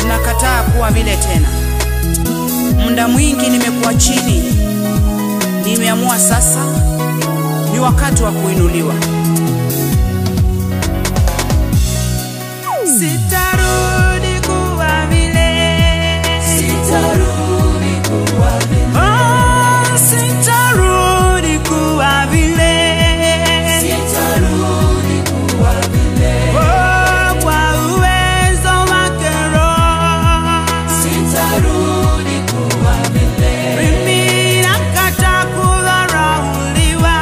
nakataa kuwa vile tena. Muda mwingi nimekuwa chini, nimeamua sasa ni wakati wa kuinuliwa. Sitarudi kuwa vile, Sitarudi kuwa vile, oh, sitarudi kuwa vile, sitarudi kuwa vile, oh, kwa uwezo wake Roho. sitarudi kuwa vile, Mimi nakataa kudharauliwa,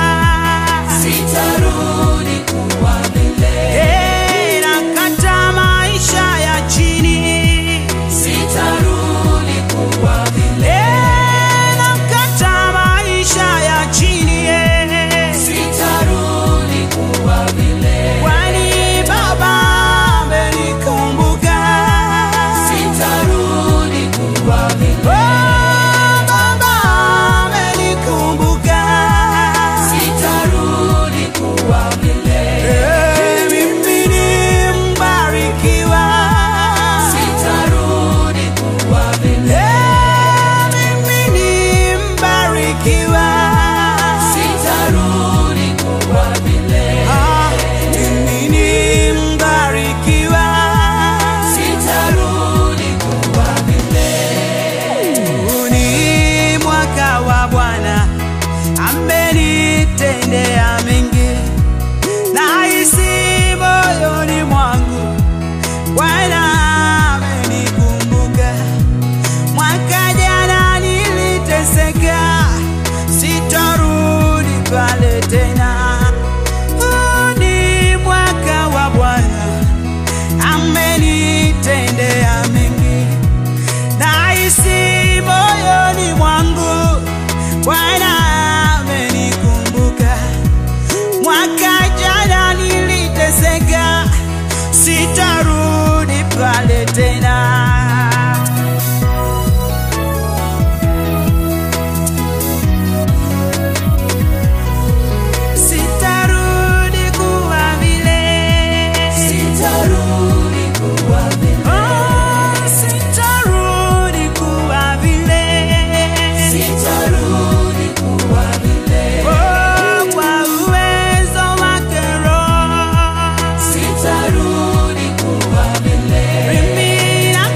sitarudi kuwa vile, Eh, nakataa maisha ya chini, sitarudi kuwa vile, Eh, nakataa maisha ya chini, eh. sitarudi kuwa vile, kwani Baba amenikumbuka. sitarudi kuwa vile, Oh, Baba amenikumbuka. sitarudi kuwa vile, Eh, mimi ni mbarikiwa. sitarudi kuwa vile, Eh, mimi ni mbarikiwa. sitarudi kuwa vile, Ah, mimi ni mbarikiwa. sitarudi kuwa vile. Huu ni mwaka wa Bwana, amenitendea mengi, nahisi moyoni mwangu Bwana amenikumbuka. Mwaka jana niliteseka, sitarudi pale tena. Huu ni mwaka wa Bwana, amenitendea mengi nahisi moyoni mwangu Bwana amenikumbuka. Mwaka jana niliteseka, sitarudi pale tena. Sitarudi kuwa vile. Sitarudi kuwa vile, Oh, sitarudi kuwa vile. sitarudi kuwa vile, Oh, kwa uwezo wake Roho. sitarudi kuwa vile, Mimi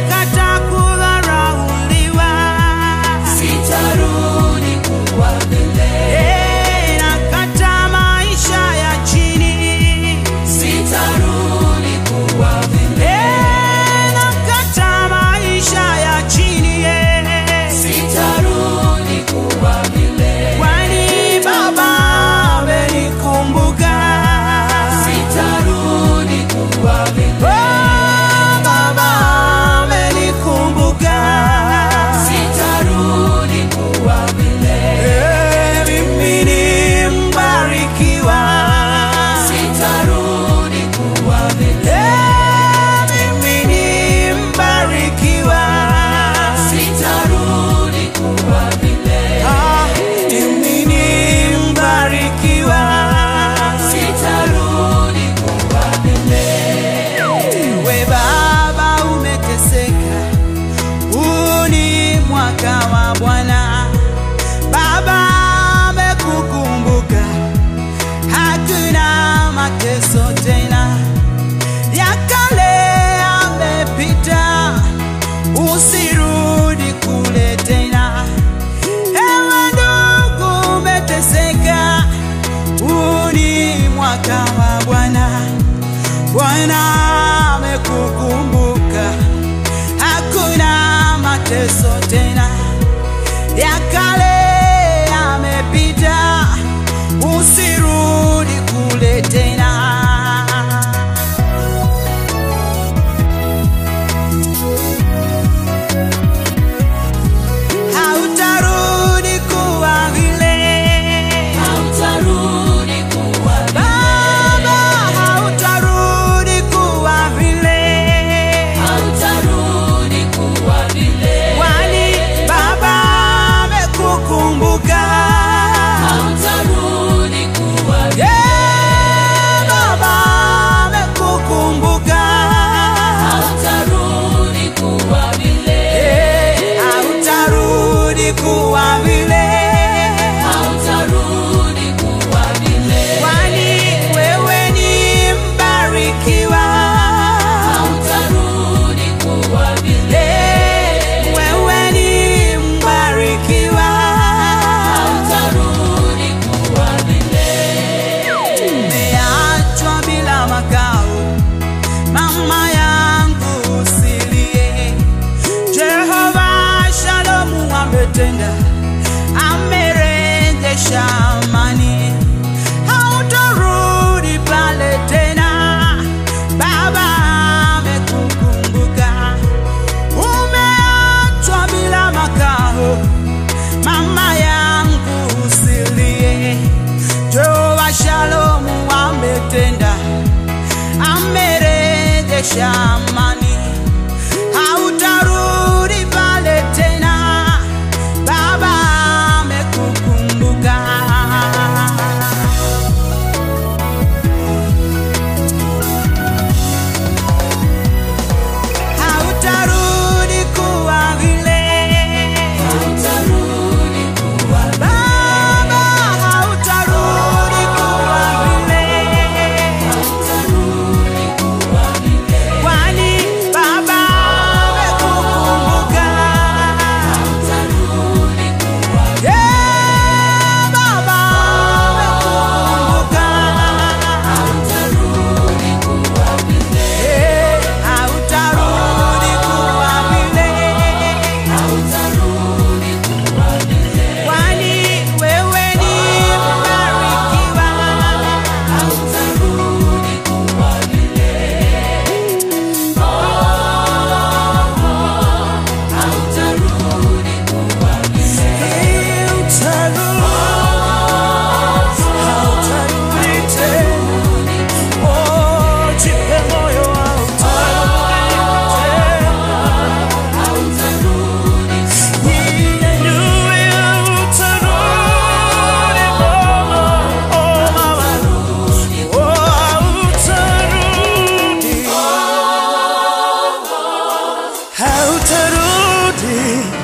asante